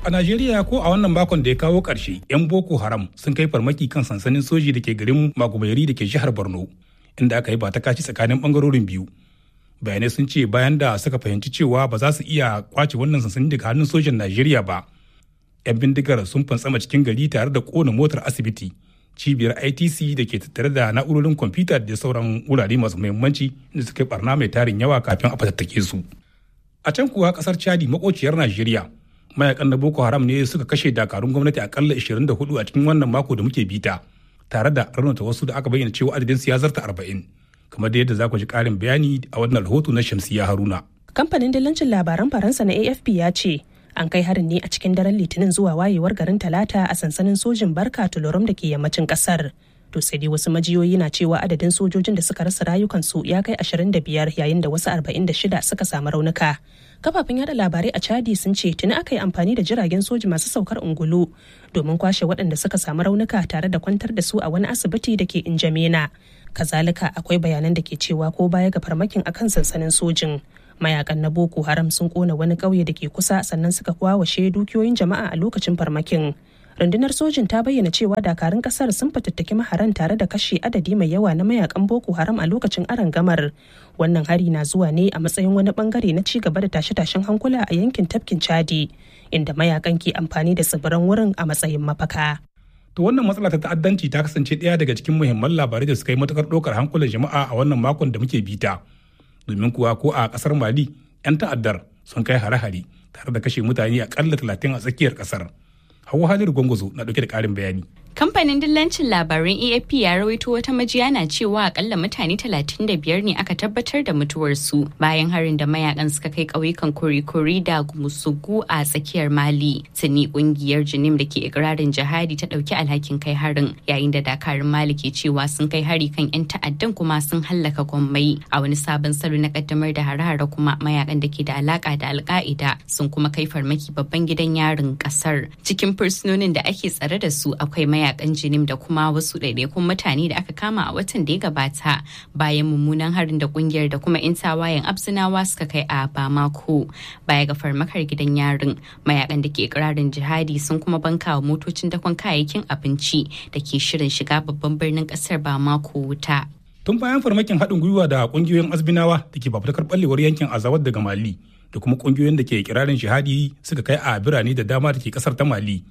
A Najeriya ko a wannan makon da ya kawo ƙarshe, 'yan Boko Haram sun kai farmaki kan sansanin soji da ke garin Magumayari da ke jihar Borno, inda aka yi ba ta kaci tsakanin bangarorin biyu. Bayanai sun ce bayan da suka fahimci cewa ba za su iya kwace wannan sansanin daga hannun sojan Najeriya ba. 'Yan bindigar sun fantsama cikin gari tare da kona motar asibiti, cibiyar ITC da ke tattare da na'urorin kwamfuta da sauran wurare masu muhimmanci da suka yi barna mai tarin yawa kafin a fatattake su. A can kuwa kasar Chadi makociyar Najeriya mayakan na boko haram ne suka kashe dakarun gwamnati akalla 24 a cikin wannan mako da muke bita tare da raunata wasu da aka bayyana cewa adadin su ya zarta 40 kamar da yadda za ku ji karin bayani a wannan rahoto na shamsiya haruna kamfanin dillancin labaran faransa na afp ya ce an kai harin ne a cikin daren litinin zuwa wayewar garin talata a sansanin sojin barka tulorum da ke yammacin kasar to sai dai wasu majiyoyi na cewa adadin sojojin da suka rasa rayukansu ya kai 25 yayin da wasu 46 suka samu raunuka kafafen yada labarai a chadi sun ce tuni aka yi amfani da jiragen soji masu saukar ungulu domin kwashe waɗanda suka samu raunuka tare da kwantar da su a wani asibiti da ke injamena kazalika akwai bayanan da ke cewa ko baya ga farmakin akan sansanin sojin mayakan na boko haram sun kona wani ƙauye da ke kusa sannan suka kwawashe dukiyoyin jama'a a lokacin farmakin rundunar sojin ta bayyana cewa dakarun kasar sun fatattaki maharan tare da kashe adadi mai yawa na mayakan boko haram a lokacin gamar wannan hari na zuwa ne a matsayin wani bangare na ci gaba da tashe-tashen hankula a yankin tafkin chadi inda mayakan ke amfani da tsibiran wurin a matsayin mafaka to wannan matsala ta ta'addanci ta kasance ɗaya daga cikin muhimman labarai da suka yi matukar ɗaukar hankulan jama'a a wannan makon da muke bita domin kuwa ko a ƙasar mali 'yan ta'addar sun kai hare-hare tare da kashe mutane akalla talatin a tsakiyar ƙasar Hauwa Haliru Gwangwazo na dauke da ƙarin bayani. Kamfanin dillancin labaran AFP ya rawaito wata majiya na cewa akalla mutane 35 ne aka tabbatar da mutuwarsu bayan harin da mayakan suka kai ƙauyukan kori-kori da musugu a tsakiyar Mali. Tuni kungiyar Jinim da ke ikirarin jihadi ta ɗauki alhakin kai harin yayin da dakarun Mali ke cewa sun kai hari kan 'yan ta'addan kuma sun hallaka gwammai a wani sabon salo na kaddamar da hare-hare kuma mayakan da ke da alaka da alka'ida sun kuma kai farmaki babban gidan yarin ƙasar. Cikin fursunonin da ake tsare da su akwai mayakan jinim da kuma wasu ɗaiɗaikun mutane da aka kama a watan da ya gabata bayan mummunan harin da kungiyar da kuma 'yan tawayen absinawa suka kai a bamako baya ga farmakar gidan yarin mayakan da ke ikirarin jihadi sun kuma banka wa motocin dakon kayayyakin abinci da ke shirin shiga babban birnin ƙasar bamako wuta tun bayan farmakin haɗin gwiwa da ƙungiyoyin azbinawa da ke fafutukar ɓallewar yankin azawad daga mali da kuma ƙungiyoyin da ke kirarin jihadi suka kai a birane da dama da ke ƙasar ta mali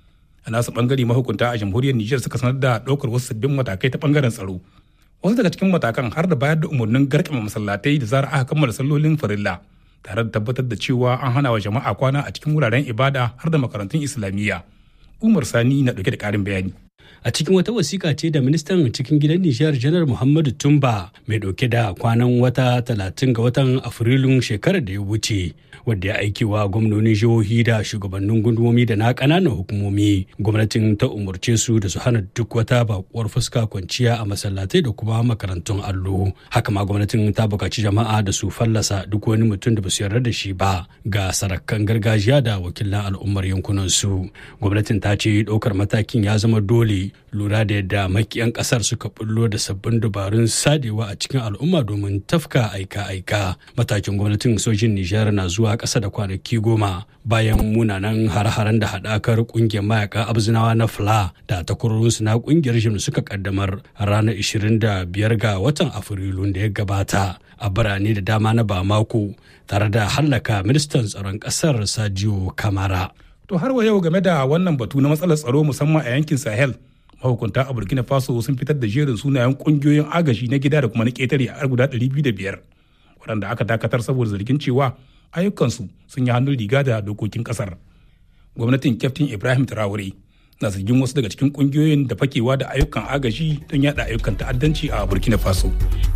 a nasu bangare mahukunta a jamhuriyar Nijar suka sanar da ɗaukar wasu sabbin matakai ta bangaren tsaro. Wasu daga cikin matakan har da bayar da umarnin garkama masallatai da zarar aka kammala sallolin farilla tare da tabbatar da cewa an hana wa jama'a kwana a cikin wuraren ibada har da makarantun Islamiyya. Umar Sani na ɗauke da ƙarin bayani. a cikin wata wasiƙa ce da ministan cikin gidan nijar janar muhammadu tumba mai ɗauke da kwanan wata talatin ga watan afrilun shekarar da ya wuce wadda ya aiki wa gwamnonin jihohi da shugabannin gundumomi da na ƙananan hukumomi gwamnatin ta umarce su da su hana duk wata bakuwar fuska kwanciya a masallatai da kuma makarantun allo haka ma gwamnatin ta buƙaci jama'a da su fallasa duk wani mutum da ba su yarda da shi ba ga sarakan gargajiya da wakilan al'ummar yankunan su gwamnatin ta ce ɗaukar matakin ya zama dole lura da yadda makiyan kasar suka bullo da sabbin dabarun sadewa a cikin al'umma domin tafka aika-aika matakin gwamnatin sojin nijar na zuwa ƙasa da kwanaki goma bayan munanan har-haren da haɗakar ƙungiyar mayaka abzinawa na fla da takwarorinsu na ƙungiyar jim suka kaddamar ranar 25 ga watan afrilu da ya gabata a birane da dama na bamako tare da hallaka ministan tsaron ƙasar sadio kamara To har wa yau game da wannan batu na matsalar tsaro musamman a yankin Sahel, mahukunta a Burkina Faso sun fitar da jerin sunayen kungiyoyin agaji na gida da kuma na ƙetare a guda 205 waɗanda aka dakatar saboda zargin cewa ayyukansu sun yi hannun riga da dokokin ƙasar. Gwamnatin Kyaftin Ibrahim Traore na zargin wasu daga cikin kungiyoyin da fakewa da ayyukan agaji don yada ayyukan ta'addanci a Burkina Faso.